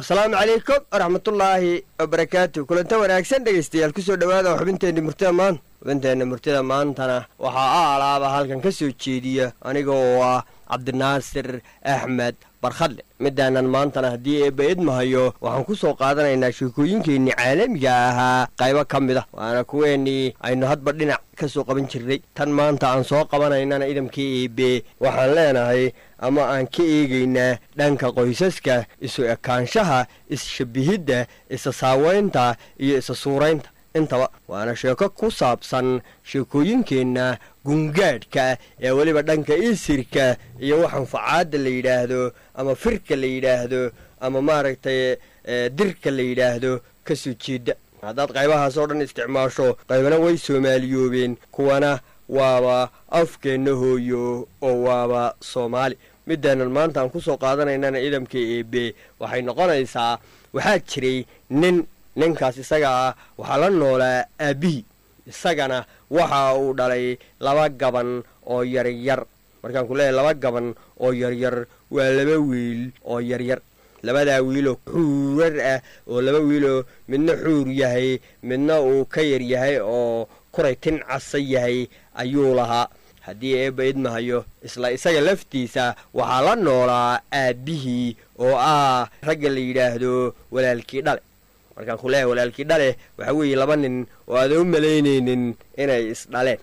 asalaamu calaykum waraxmatullaahi wabarakaatu kulanta wanaagsan dhegaystayaal kusoo dhowaada xubinteenna murtida maanta xubinteenna murtida maantana waxaa a alaaba halkan ka soo jeediya aniga oo ah cabdinaasir axmed barkhadle midaanan maantana haddii eebba idmahayo waxaan ku soo qaadanaynaa sheekooyinkeennii caalamiga ahaa qaybo ka mid ah waana kuweennii aynu hadba dhinac ka soo qaban jirnay tan maanta aan soo qabanaynana idamkii eebe waxaan leenahay ama aan ka eegaynaa dhanka qoysaska isu ekaanshaha is-shabihidda isa saaweynta iyo isa suuraynta intaba waana sheeko ku saabsan sheekooyinkeenna gungaadhka ee weliba dhanka isirka iyo waxaan facaadda la yidhaahdo ama firka la yidhaahdo ama maaragtay dirka la yidhaahdo ka soo jeeda haddaad qaybahaas oo dhan isticmaasho qaybana way soomaaliyoobeen kuwana waaba afkeenna hooyo oo waaba soomaali midaanan maanta aan ku soo qaadanaynana idamka eebe waxay noqonaysaa waxaa jiray nin ninkaas isaga ah waxaa la noolaa aabbihii isagana waxa uu dhalay laba gaban oo yaryar markaan ku leeyahay laba gaban oo yaryar waa laba wiil oo yaryar labadaa wiiloo xuurar ah oo laba wiiloo midna xuur yahay midna uu ka yar yahay oo kuray tin casa yahay ayuu lahaa haddii eebba idmahayo isla isaga laftiisa waxaa la noolaa aabbihii oo ah ragga la yidhaahdo walaalkii dhale markaan ku leeyahay walaalkii dhale waxaa weeye laba nin oo aadan u malaynaynin inay isdhaleen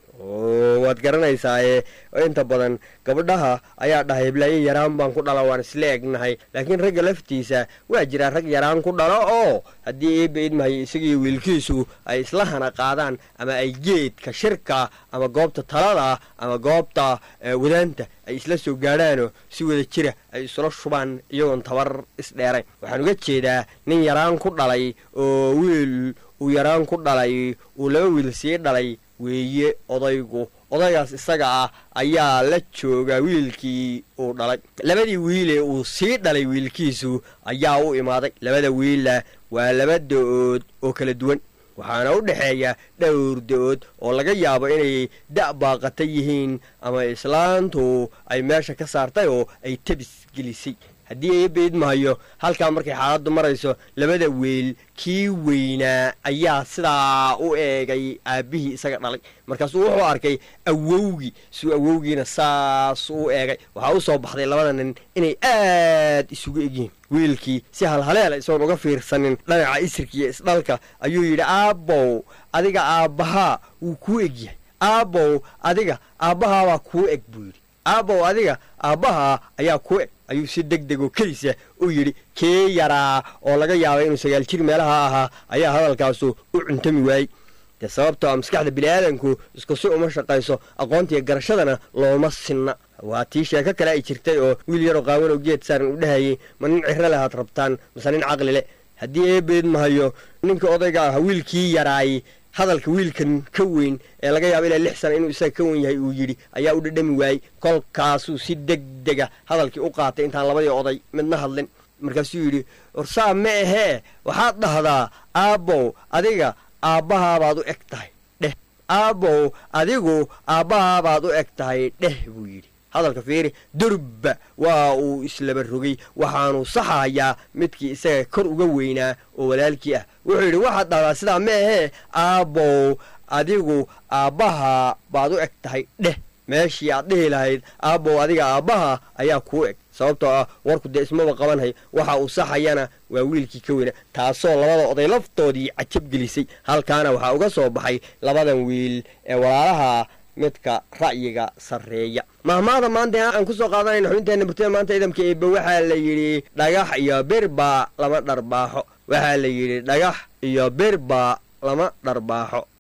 oo waad garanaysaaye inta badan gabdhaha ayaa dhahay hiblaayo yaraan baan ku dhala waan isla egnahay laakiin ragga laftiisa waa jiraa rag yaraan ku dhalo oo haddii eebba idmahayo isagiiyo wiilkiisu ay isla hana qaadaan ama ay geedka shirka ama goobta talada ama goobta wadaanta ay isla soo gaadhaanoo si wada jira ay isula shubaan iyagoon tabar isdheerayn waxaan uga jeedaa nin yaraan ku dhalay oo wiil uu yaraan ku dhalay uu laba wiil sii dhalay weeye odaygu odaygaas isaga ah ayaa la jooga wiilkii uu dhalay labadii wiilee uu sii dhalay wiilkiisu ayaa u imaaday labada wiilla waa laba da-ood oo kala duwan waxaana u dhexeeya dhowr da-ood oo laga yaabo inay da' baaqata yihiin ama islaantu ay meesha ka saartay oo ay tabis gelisay haddii eebba idmahayo halkaa markay xaaladdu marayso labada weel kii weynaa ayaa sidaa u eegay aabbihii isaga dhalay markaasuu wuxuu arkay awowgii suu awowgiina saas u eegay waxaa u soo baxday labada nin inay aad isugu egyihiin wiilkii si halhaleela isagoon uga fiirsanin dhanaca isirka iyo isdhalka ayuu yidhi aabbow adiga aabbahaa wuu kuu egyahay aabbow adiga aabbahaabaa kuu eg buu yidhi aabbow adiga aabbahaa ayaa kuu eg ayuu si deg degoo kelisa u yidhi kee yaraa oo laga yaabay inuu sagaal jir meelaha ahaa ayaa hadalkaasu u cuntami waayey dee sababtoo a maskaxda bini'aadanku isku si uma shaqayso aqoontiiyo garashadana looma sinna waa tii sheeko kale ay jirtay oo wiil yaroo qaawan oo geed saaran u dhahayay ma nin ciro lehaad rabtaan mase nin caqli le haddii eebeed mahayo ninka odayga ah wiilkii yaraay hadalka wiilkan ka weyn ee laga yaabo ilaa lix sana inuu isaga ka wen yahay uu yidhi ayaa u dhadhami waayey kolkaasuu si deg dega hadalkii u qaatay intaan labadii oday midna hadlin markaasuu yidhi warsaa ma ahee waxaad dhahdaa aabbow adiga aabbahaabaad u eg tahay dheh aabbow adigu aabbahaabaad u eg tahay dheh buu yidhi hadalka fiiri durba waa uu islaba rogay waxaanuu saxahayaa midkii isaga kor uga weynaa oo walaalkii ah wuxuu yidhi waxaad dhahdaa sidaa ma ahee aabbow adigu aabbaha baad u eg tahay dheh meeshii aad dhihi lahayd aabbow adiga aabbaha ayaa kuu eg sababtoo ah warku dee ismaba qabanhay waxa uu saxayana waa wiilkii ka weyna taasoo labada oday laftoodii cajab gelisay halkaana waxaa uga soo baxay labadan wiil ee walaalaha midka ra'yiga sarreeya mahmaada maanta aan ku soo qaadanayna xubinteenna murtida maanta idamka eebbe waxaa la yidhi dhagax iyo birba lama dharbaaxo waxaa la yidhi dhagax iyo birba lama dharbaaxo